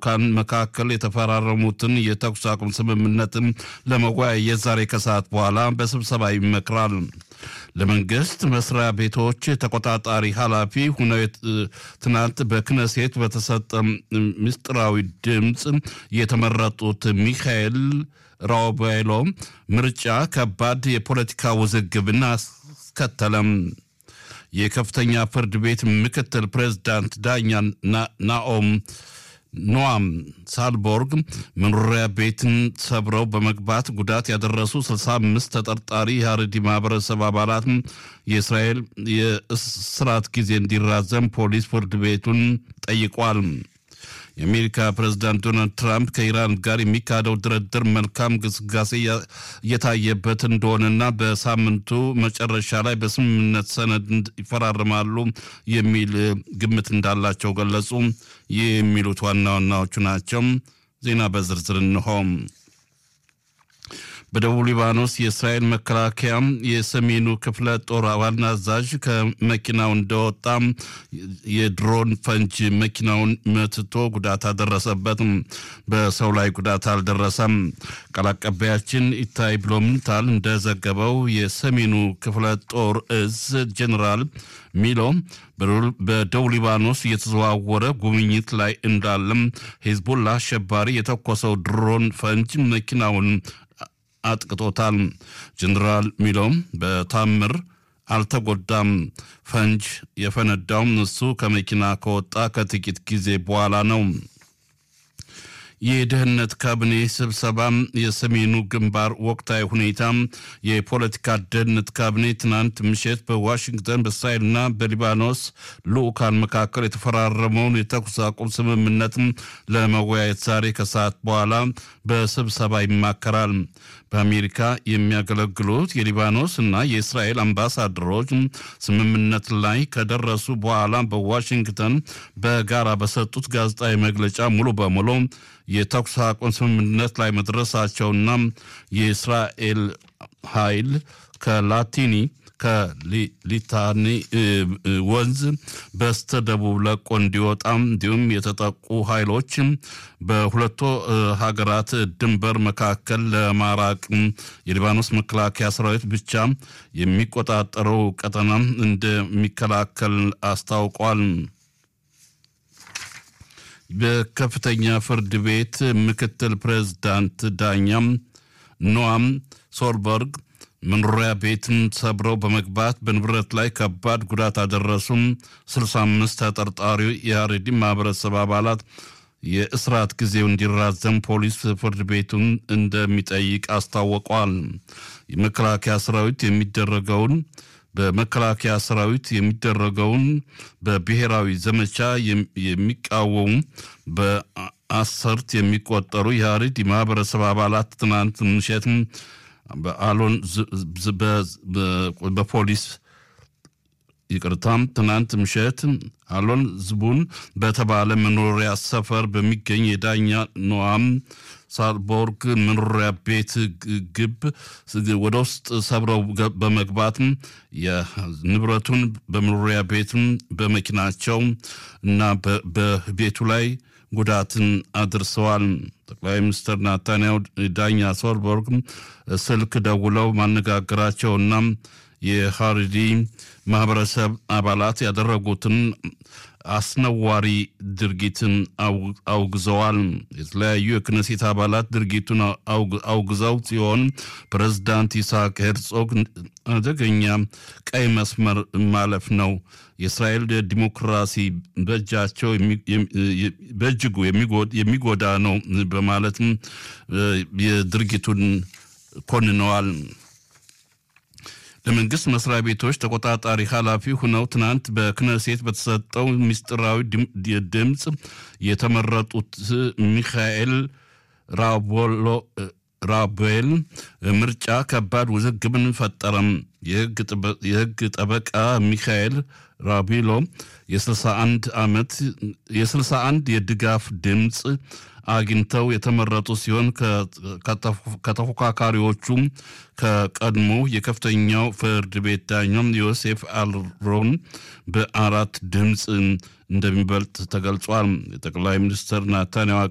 ልዑካን መካከል የተፈራረሙትን የተኩስ አቁም ስምምነትን ለመወያየት ዛሬ ከሰዓት በኋላ በስብሰባ ይመክራል። ለመንግስት መስሪያ ቤቶች ተቆጣጣሪ ኃላፊ ሁነው ትናንት በክነሴት በተሰጠ ምስጢራዊ ድምፅ የተመረጡት ሚካኤል ራውቤሎ ምርጫ ከባድ የፖለቲካ ውዝግብን አስከተለም። የከፍተኛ ፍርድ ቤት ምክትል ፕሬዝዳንት ዳኛ ናኦም ኖአም ሳልቦርግ መኖሪያ ቤትን ሰብረው በመግባት ጉዳት ያደረሱ 65 ተጠርጣሪ የሀረሪ ማህበረሰብ አባላት የእስራኤል የእስራት ጊዜ እንዲራዘም ፖሊስ ፍርድ ቤቱን ጠይቋል። የአሜሪካ ፕሬዝዳንት ዶናልድ ትራምፕ ከኢራን ጋር የሚካሄደው ድርድር መልካም ግስጋሴ እየታየበት እንደሆነና በሳምንቱ መጨረሻ ላይ በስምምነት ሰነድ ይፈራርማሉ የሚል ግምት እንዳላቸው ገለጹ። ይህ የሚሉት ዋና ዋናዎቹ ናቸው። ዜና በዝርዝር እንሆም። በደቡብ ሊባኖስ የእስራኤል መከላከያ የሰሜኑ ክፍለ ጦር ዋና አዛዥ ከመኪናው እንደወጣ የድሮን ፈንጅ መኪናውን መትቶ ጉዳት አደረሰበት። በሰው ላይ ጉዳት አልደረሰም። ቃል አቀባያችን ኢታይ ብሎምንታል እንደዘገበው የሰሜኑ ክፍለ ጦር እዝ ጀኔራል ሚሎ በደቡብ ሊባኖስ እየተዘዋወረ ጉብኝት ላይ እንዳለም ሂዝቡላ አሸባሪ የተኮሰው ድሮን ፈንጅ መኪናውን አጥቅቶታል። ጀኔራል ሚሎም በታምር አልተጎዳም። ፈንጅ የፈነዳውም እሱ ከመኪና ከወጣ ከጥቂት ጊዜ በኋላ ነው። የደህንነት ካቢኔ ስብሰባ የሰሜኑ ግንባር ወቅታዊ ሁኔታ የፖለቲካ ደህንነት ካቢኔ ትናንት ምሽት በዋሽንግተን በእስራኤልና በሊባኖስ ልዑካን መካከል የተፈራረመውን የተኩስ አቁም ስምምነት ለመወያየት ዛሬ ከሰዓት በኋላ በስብሰባ ይማከራል። በአሜሪካ የሚያገለግሉት የሊባኖስ እና የእስራኤል አምባሳደሮች ስምምነት ላይ ከደረሱ በኋላ በዋሽንግተን በጋራ በሰጡት ጋዜጣዊ መግለጫ ሙሉ በሙሉ የተኩስ አቁም ስምምነት ላይ መድረሳቸውና የእስራኤል ኃይል ከላቲኒ ከሊታኒ ወንዝ በስተደቡብ ለቆ እንዲወጣ እንዲሁም የተጠቁ ኃይሎች በሁለቱ ሀገራት ድንበር መካከል ለማራቅ የሊባኖስ መከላከያ ሰራዊት ብቻ የሚቆጣጠረው ቀጠና እንደሚከላከል አስታውቋል። በከፍተኛ ፍርድ ቤት ምክትል ፕሬዝዳንት ዳኛም ኖአም ሶልበርግ መኖሪያ ቤትን ሰብረው በመግባት በንብረት ላይ ከባድ ጉዳት አደረሱም። 65 ተጠርጣሪ የሀሬዲ ማህበረሰብ አባላት የእስራት ጊዜው እንዲራዘም ፖሊስ ፍርድ ቤቱን እንደሚጠይቅ አስታውቋል። የመከላከያ ሰራዊት የሚደረገውን በመከላከያ ሰራዊት የሚደረገውን በብሔራዊ ዘመቻ የሚቃወሙ በአሰርት የሚቆጠሩ የሀሬዲ ማህበረሰብ አባላት ትናንት ምሽት በአሎን በፖሊስ ይቅርታም ትናንት ምሽት አሎን ዝቡን በተባለ መኖሪያ ሰፈር በሚገኝ የዳኛ ኖአም ሳልቦርግ መኖሪያ ቤት ግብ ወደ ውስጥ ሰብረው በመግባት የንብረቱን በመኖሪያ ቤትም በመኪናቸው እና በቤቱ ላይ ጉዳትን አድርሰዋል። ጠቅላይ ሚኒስትር ናታንያሁ ዳኛ ሶልበርግ ስልክ ደውለው ማነጋገራቸውና የሀሪዲ ማህበረሰብ አባላት ያደረጉትን አስነዋሪ ድርጊትን አውግዘዋል። የተለያዩ የክነሴት አባላት ድርጊቱን አውግዘው ሲሆን ፕሬዝዳንት ይስሐቅ ሄርጾግ አደገኛ ቀይ መስመር ማለፍ ነው፣ የእስራኤል ዲሞክራሲ በእጃቸው በእጅጉ የሚጎዳ ነው በማለትም የድርጊቱን ኮንነዋል። ለመንግስት መስሪያ ቤቶች ተቆጣጣሪ ኃላፊ ሁነው ትናንት በክነሴት በተሰጠው ምስጢራዊ ድምፅ የተመረጡት ሚካኤል ራቦል ምርጫ ከባድ ውዝግብን ፈጠረም። የህግ ጠበቃ ሚካኤል ራቢሎ የ61 ዓመት የ61 የድጋፍ ድምፅ አግኝተው የተመረጡ ሲሆን ከተፎካካሪዎቹም ከቀድሞ የከፍተኛው ፍርድ ቤት ዳኛም ዮሴፍ አልሮን በአራት ድምፅ እንደሚበልጥ ተገልጿል። የጠቅላይ ሚኒስትር ናታንያሁ